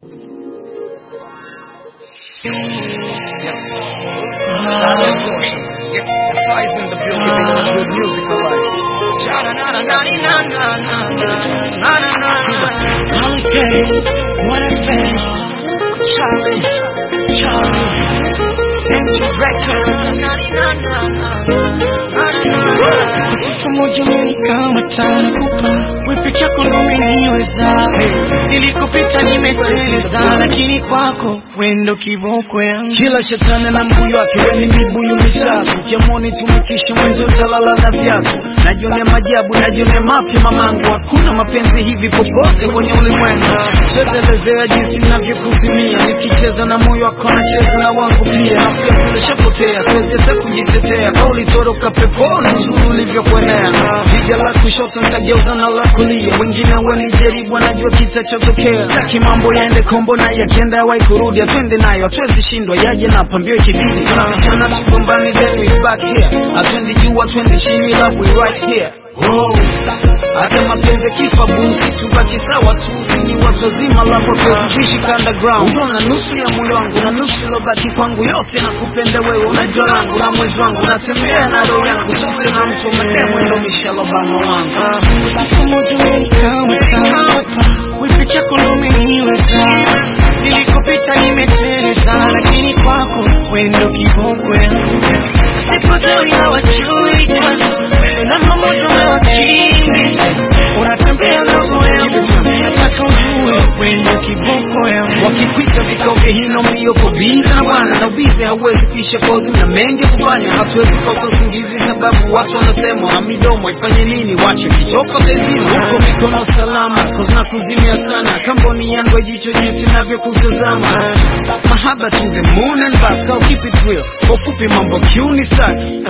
Yes. Silent torsion. Yep. The flies in the building. Good music alive. Holiday, what a fan. Charlie, Charlie, Angel Records. Siku moja umenikama tana kupa wewe peke yako ndo umeniweza. Nilikopita nimeteleza, lakini kwako wendo kiboko yangu. Kila shetani na mbuyu wake, weni mibuyu mitatu. Ukiamoni tumikishe mwenzi utalala na viatu. Najionea majabu, najionea mapya mamangu. Hakuna mapenzi hivi popote kwenye ulimwengu. Siwezelezea jinsi ninavyokuzimia, nikicheza na moyo wako nacheza na wangu pia. Nafsi yangu ilishapotea, siwezi hata kujitetea. Kauli toroka peponi, uzuri ulivyokuenea. Piga la kushoto nitageuza na la kulia, wengine wanijaribu, wanajua kitachotokea. Sitaki mambo yaende kombo na yakienda yawai kurudi, atwende nayo, hatuwezi shindwa, yaje na pambio ikibidi. Tunabishana tugombani, then we back here. Atwendi juu, atwendi chini, love we right here. Oh. Hata mapenzi kifa busi tubaki sawa tu, sini watu wazima, love wapenzi kuishi underground. Unaona nusu ya moyo wangu na nusu ilobaki kwangu, yote nakupenda wewe, unajua langu na mwezi wangu, natembea na roho yangu, sote na mtu mademu, ndo Michelle Obama wangu. Siku moja umenikama tana kupa wewe peke yako ndo umeniweza. Nilikopita nimeteleza, lakini kwako wendo kiboko yangu. Sipodhani hawajui kwanza, namba moja umewakimbiza. Unatembea na roho yangu, nataka ujue wendo kiboko yangu. Wakikwita vikao vya hino mbio kwa biza na bwana na ubize hauwezi kuisha kozi mna mengi kufanya hatuwezi kosa usingizi sababu watu wanasema na midomo ifanye nini wacho kichoko tezima huko mikono salama kozi na kuzimia sana kamboni yangu ya jicho jinsi navyokutazama mahaba to the moon and back I'll keep it real kwa ufupi mambo kiuni staki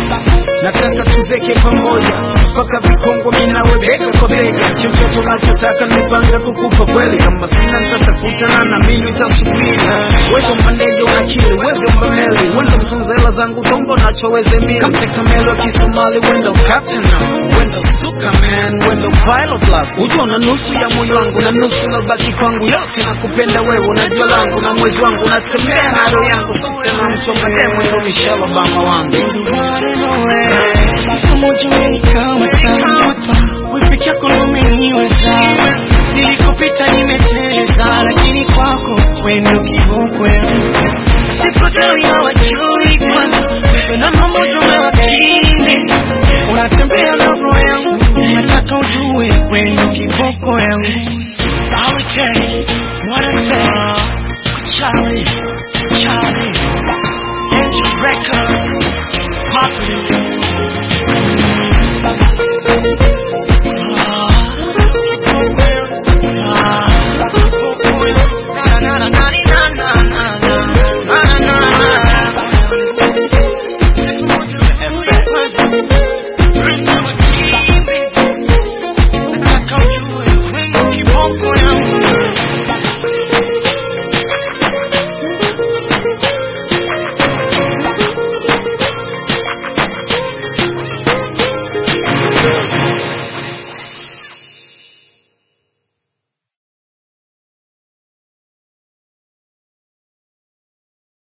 nataka tuzeke pamoja mpaka vikongo minawe bega kwa bega chochote unachotaka nipanga kukupa kweli kama sina nitatafutana na mimi nitasubiri wewe mbandege unakili weze mbameli wenda mtunza hela zangu tombo nachoweze mili kamteka melo kisomali wenda captain now wenda suka man wenda pilot love ujua na nusu ya moyo wangu na nusu nabaki kwangu yote nakupenda wewe unajua langu na mwezi wangu natembea na roho yangu sote na mchonga demo ndo Michelle Obama wangu Siku moja umenikama tana kupa wewe peke yako ndo umeniweza.